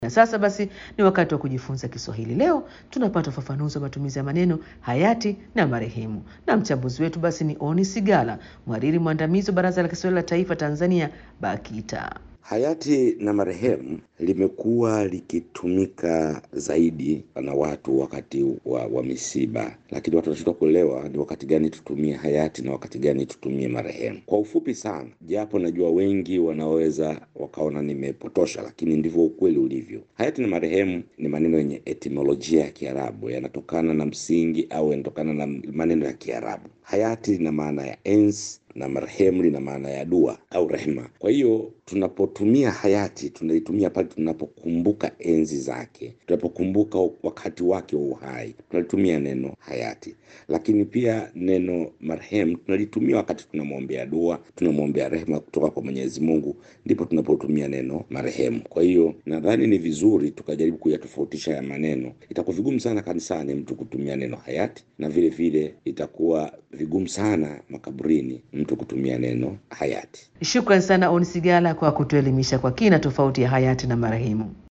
Na sasa basi ni wakati wa kujifunza Kiswahili. Leo tunapata ufafanuzi wa matumizi ya maneno hayati na marehemu, na mchambuzi wetu basi ni Oni Sigala, mhariri mwandamizi wa Baraza la Kiswahili la Taifa Tanzania, BAKITA. Hayati na marehemu limekuwa likitumika zaidi na watu wakati wa, wa misiba, lakini watu wanashindwa kuelewa ni wakati gani tutumie hayati na wakati gani tutumie marehemu. Kwa ufupi sana, japo najua wengi wanaweza wakaona nimepotosha, lakini ndivyo ukweli ulivyo. Hayati na marehemu ni maneno yenye etimolojia ya Kiarabu, yanatokana na msingi au yanatokana na maneno ya Kiarabu. Hayati lina maana ya enzi na marehemu lina maana ya dua au rehema. Kwa hiyo tunapotumia hayati tunaitumia pale tunapokumbuka enzi zake, tunapokumbuka wakati wake wa uhai, tunalitumia neno hayati. Lakini pia neno marehemu tunalitumia wakati tunamwombea dua, tunamwombea rehema kutoka kwa Mwenyezi Mungu, ndipo tunapotumia neno marehemu. Kwa hiyo nadhani ni vizuri tukajaribu kuyatofautisha ya maneno. Itakuwa vigumu sana kanisani mtu kutumia neno hayati, na vile vile itakuwa vigumu sana makaburini mtu kutumia neno hayati. Shukran sana Oni Sigala kwa kutuelimisha kwa kina tofauti ya hayati na marehemu.